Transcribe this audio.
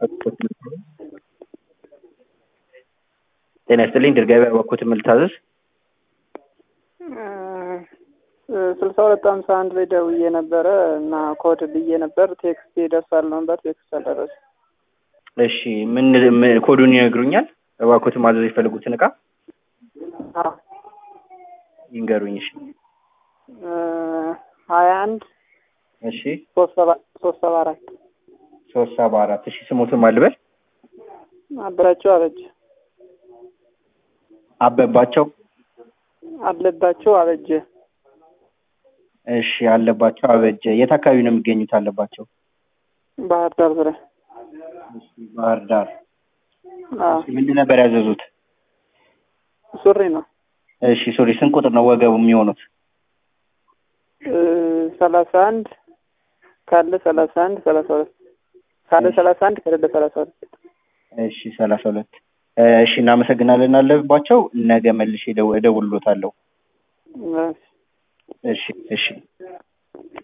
ጤና ይስጥልኝ ድር ገበያ በኩት የምልታዘዝ ስልሳ ሁለት ሀምሳ አንድ ላይ ደውዬ ነበረ እና ኮድ ብዬ ነበር። ቴክስት ይደርሳል ነበር። ቴክስት አልደረሰ። እሺ ምን ምን- ኮዱን ይነግሩኛል? እባክዎት ማዘዝ የፈለጉትን እቃ ይንገሩኝ። እሺ ሀያ አንድ እሺ ሶስት ሰባ ሶስት ሰባ አራት ሶስት ሰባ አራት እሺ ስሞትን ማልበል አበራቸው አበጀ አበባቸው አለባቸው አበጀ እሺ አለባቸው አበጀ የት አካባቢ ነው የሚገኙት? አለባቸው ባህር ዳር ዙሪያ እሺ ባህር ዳር አዎ፣ እሺ ምንድን ነበር ያዘዙት? ሱሪ ነው እሺ ሶሪ ስንት ቁጥር ነው ወገቡ የሚሆኑት? ሰላሳ አንድ ካለ ሰላሳ አንድ ሰላሳ ሁለት ካለ ሰላሳ አንድ ከሌለ ሰላሳ ሁለት እሺ ሰላሳ ሁለት እሺ እናመሰግናለን አለባቸው ነገ መልሼ እደው- እደውልሎታለሁ እሺ። እሺ እሺ